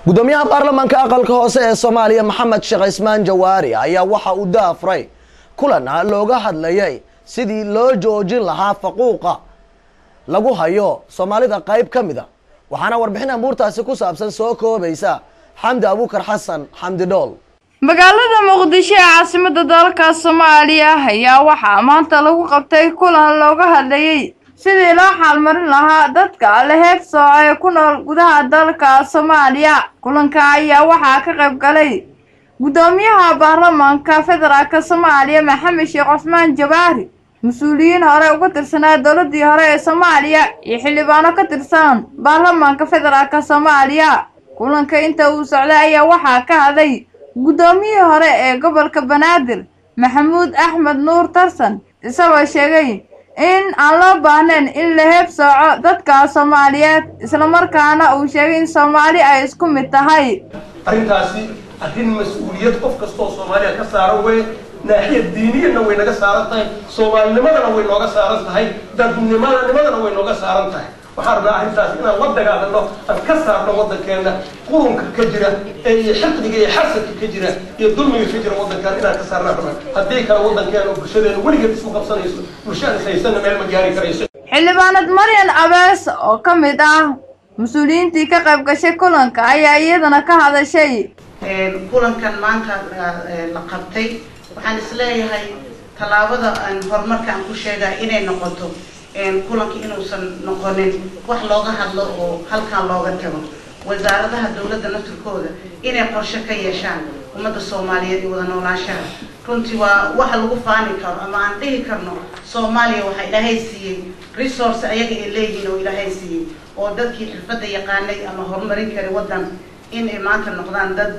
gudoomiyaha baarlamaanka aqalka hoose ee soomaaliya maxamed sheekh cismaan jawaari ayaa waxa uu daafray kulan looga hadlayay sidii loo joojin lahaa faquuqa lagu hayo soomaalida qayb ka mid a waxaana warbixin amuurtaasi ku saabsan soo koobaysa xamdi abuukar xasan xamdi dhool magaalada muqdisho ee caasimada dalka soomaaliya ayaa waxaa maanta lagu qabtay kulan looga hadlayay sidii loo xaalmarin lahaa dadka la heeb sooco ee ku nool gudaha dalka soomaaliya kulanka ayaa waxaa ka qayb galay guddoomiyaha baarlamaanka federaalk soomaaliya maxamed sheekh cusmaan jawaari mas-uuliyiin hore uga tirsanaa dowladii hore ee soomaaliya iyo xildhibaano ka tirsan baarlamaanka federaalk soomaaliya kulanka inta uu socday ayaa waxaa ka hadlay guddoomiyihii hore ee gobolka banaadir maxamuud axmed nuur tarsan isagoo sheegay in aan loo baahnayn in la heeb sooco dadka soomaaliyeed islamarkaana uu sheegay in soomaali ay isku mid tahay arrintaasi arrin mas-uuliyad qof kastoo soomaaliya ka saaran wey naaxiyad diiniyadna way naga saaran tahay soomaalinimadana way nooga saaran tahay dadnimanimadana way nooga saaran tahay waxaan rabnaa arrintaas inaan la dagaalano aan ka saarno waddankeenna qurunka ka jira ee iyo xiqdiga iyo xasadka ka jira iyo dulmiga ka jira waddankaan inaan ka saarnaa rabnaa haddii kale waddankeena oo bulshadeena weligeed isku qabsanayso bulshada haysanna meel ma gaari karayso xildhibaanad maryan abees oo ka mid ah mas-uuliyiintii ka qayb gashay kulanka ayaa iyadana ka hadashay kulankan maanta la qabtay waxaan isleeyahay tallaabada horumarka aan ku sheegaa inay noqoto kulanka inuusan noqonin wax looga hadlo oo halkan looga tago wasaaradaha dowladda naftirkooda inay qorshe ka yeeshaan ummadda soomaaliyeed iyo wada noolaanshaha runtii waa waxa lagu faani karo ama aan dhihi karno soomaaliya waxaa ilaahay siiyey resource ayaga ay leeyihiin oo ilaahay siiyey oo dadkii xirfadda yaqaanay ama horumarin kara waddan in ay maanta noqdaan dad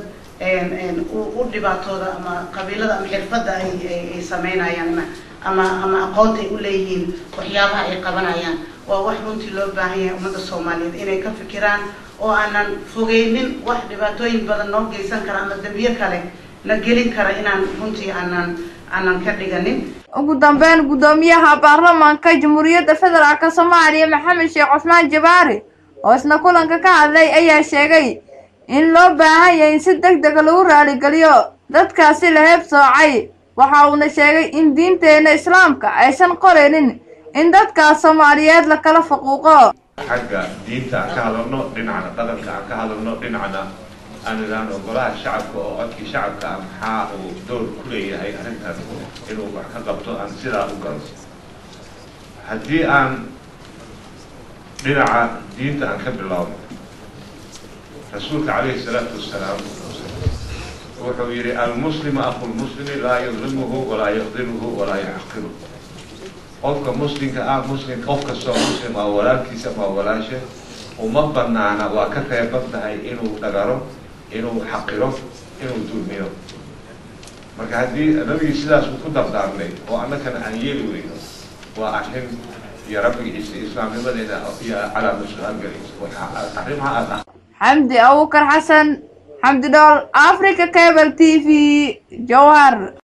u dhibaatooda ama qabiilada ama xirfadda ay sameynayaan ama ama aqoonta ay u leeyihiin waxyaabaha ay qabanayaan waa wax runtii loo baahan yahay ummadda soomaaliyeed inay ka fikiraan oo aanan fogeynin wax dhibaatooyin badan noo geysan kara ama dambiyo kale na gelin kara inaan runtii aanan aanan ka dhiganin ugu dambeyn guddoomiyaha baarlamaanka jamhuuriyadda federaalk soomaaliya maxamed sheekh cusmaan jabaari oo isna kulanka ka hadlay ayaa sheegay in loo baahan yahay in si deg dega lagu raaligeliyo dadkaasi la heeb soocay waxa uuna sheegay in diinteenna islaamka aysan qoraynin in dadkaas soomaaliyeed la kala faquuqo xagga diinta aan ka hadalno dhinacna dhaqanka aan ka hadalno dhinacna aan idhaahno golaha shacabka oo codkii shacabka ah maxaa uu door ku leeyahay arrintaas inuu wax ka qabto aan sidaa u galo haddii aan dhinaca diinta aan ka bilaabno rasuulka calayhi salaatu wasalaam wuxuu yidhi almuslimu aqu lmuslimi laa yudlimuhu walaa yaqdiruhu walaa yaxqiru qofka muslimka ah muslim qof kastoo muslim ah walaalkiisa ama walaasha uma banaana waa ka reeban tahay inuu dhagaro inuu xaqiro inuu dulmiyo marka haddii nabigii sidaas uu ku dardaarmay oo annakana aan yeeli weyno waa arrin iyo rabbigiisa islaamnimadeena iyo calaama su-aal galaysa arrimaha aad ah xamdi abuukar xasan xamdi dhool africa cable t v jowhar